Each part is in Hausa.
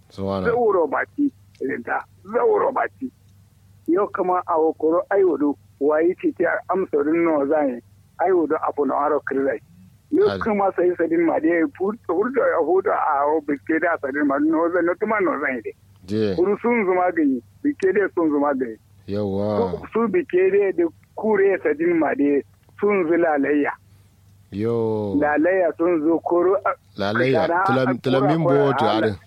suwana zauro baki da zauro baki yau kama a wakoro aiwudu wayi ce ta amsarin nawa zai aiwudu abu na aro kirai yau Al- kuma sai sadin ma dai furta ya hudu a o biske da sadin ma no zai no tuma no zai dai je kuru sun zuma gani biske dai sun zuma gani yawa su biske dai da kure sadin ma dai sun zu lalayya yo lalayya sun zo koro lalayya Kana- tulam- tulamin kura- boto kura- arin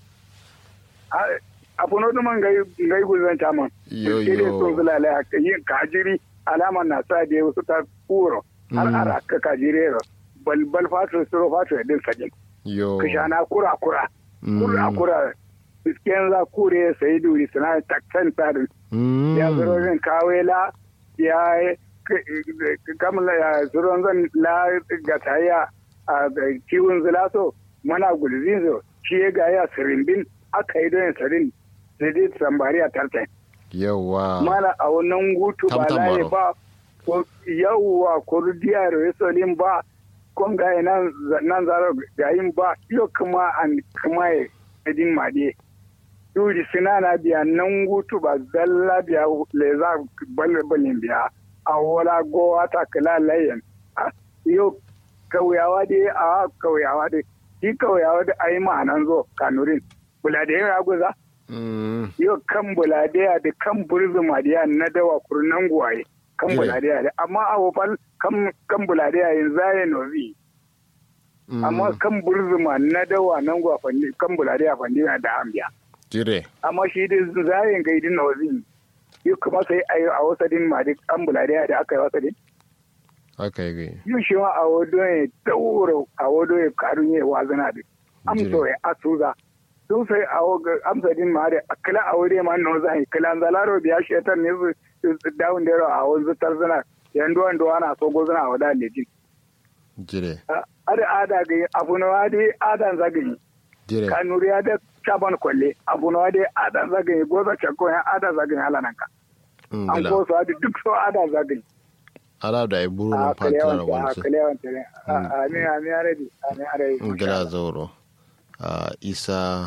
abu no tuma ngai ngai guzan taman yo biske dai sun zu yo lalayya yin kajiri alama na sa da wasu ta kuro har Mm. ara ka kajire balbal fatu suro fatu din sadin yo kishana kura kura kura Mm. kura bisken za kure sai duri suna takkan tsarin Mm. ya zurorin kawela ya kamla ya zuron zan la gataya a kiwon zulaso mana gulzin zo shi ya ga ya sirimbin aka yi don sarin zai sambari a tartan yawa mana a wannan gutu ba Tamtam laye baro. ba ko yawwa ko diyar resolin ba kon ga nan nan zaro gayin ba yo kuma an kuma ya edin made yuri sinana biya nan gutu ba zalla biya leza balle balin biya a wala go ata kala layen Ah, yo kauyawa dai a kauyawa dai shi kauyawa da ayi ma'anan zo kanurin bula da ya guza Mm. yau kan buladiya da kan burzuma da na dawa kurnan guwaye kan Yeah. buladiya da amma a wofal kan kan buladiya yin zaye nozi Mm. amma kan burzuma na dawa nan guwa fandi kan buladiya fandi na da ambiya jire amma shi da zayen ga idin nozi yau kuma sai a yi a wasadin ma da kan buladiya da aka yi wasadin haka yi gai yau shi ma a wado ya daura a wado ya karun ya wazana da amso ya asuza sun sai a waga amsa din ma da kala a wuri ma no zai kala zalaro biya shetar ne su su dawun da a wanzu tarzana yan duwan duwa na so gozana a wada lejin jire ada ada ga abu na wadi adan zagayi jire kanuri ya da chaban kwalle abu na wadi adan zagayi goza chako ya adan zagayi halanan ka Mm, an gila ko su adi duk so adan zagayi ala da iburu a na fantina kalewan na a wansu kalewan tare amin amin aredi amin aredi gila zauro a isa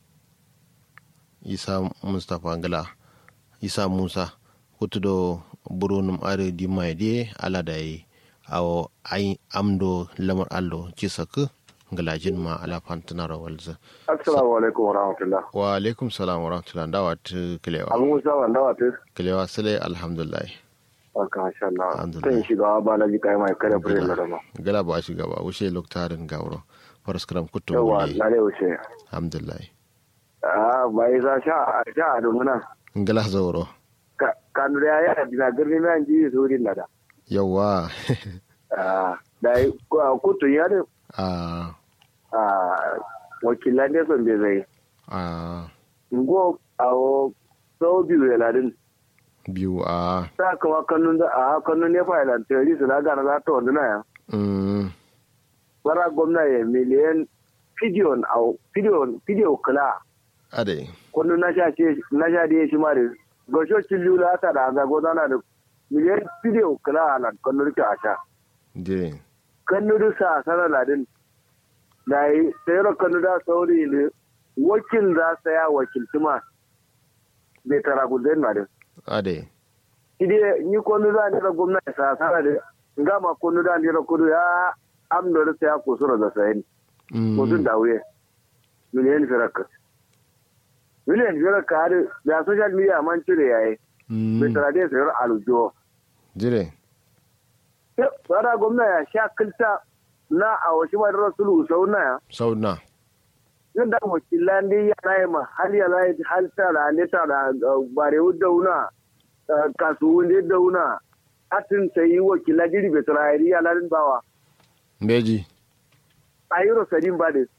isa mustapha gila isa musa hutu do buru num are di mai de ala da yi awo ai amdo lamar allo cisak galajin ma ala fantina rawalza assalamu alaikum wa rahmatullah wa alaikum salam wa rahmatullahi da wat kilewa abu musa wanda wata kilewa sale alhamdulillah aka masha Allah Alhamdulillah. kan shiga ba na ji kai mai kare fure na dama gala ba shi gaba wuce loktarin gawro faraskram kutu yawa wuli na ne wuce alhamdulillah ah bai za sha sha a dumuna gala zauro ka kanu da ya dina girni mai ji su din da yawa ah dai kutu ya da a ah wakilan da son bai zai a ngo awo sau biyu ya ladin biyu a ta kama kannun da a kannun ne fa ilan teori su na gana za ta wanda na ya mm, bara gwamna ya miliyan fidiyon au fidiyon fidiyo kula ade kwallo na sha ce na sha da shi ma da gashocin lula ta da zago na da miliyan fidiyo kula a nan kwallo rike a sha dire kannu da sa sana ladin da yi sayar kannu da sauri ne wakil za sa ya wakilci ma bai tara gudun na da ade ide ni kwallo da ne da gwamnati sa sana da gama kwallo da ne da kudu ya amna da sa ya kusura da sayan mm, mutum da wuye miliyan firaka miliyan firaka har da social media man cire yayi mm, bai tara da sayar alujo dire tsara gwamna ya sha kilta na a wasu ma da rasulu sau na ya sauna yin da wakilan da ya na yi ma hal ya na yi hal ta da ne ta da bare da wuna kasuwan da da wuna atin sayi wakilan jiri bai tara yari ya lalin bawa beji a yi rosadin ba da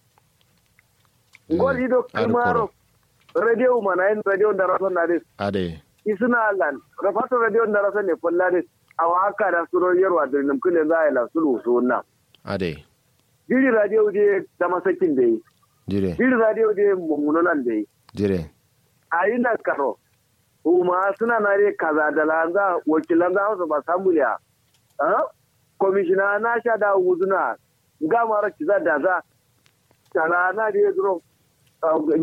gwal ido kimaro radio mana yin radio da rason na des ade isuna lan rafato radio da rason ne fulla des a haka da suro yarwa da nimkule za a yi lasulu su wannan ade jiri radio je ta masakin da yi dire jiri radio je mummunan da yi dire a yi na karo kuma suna na re kaza da lanza wakilan za su ba samu ya komishina na sha da wuzuna ga mara kiza da za tana na da ya zuro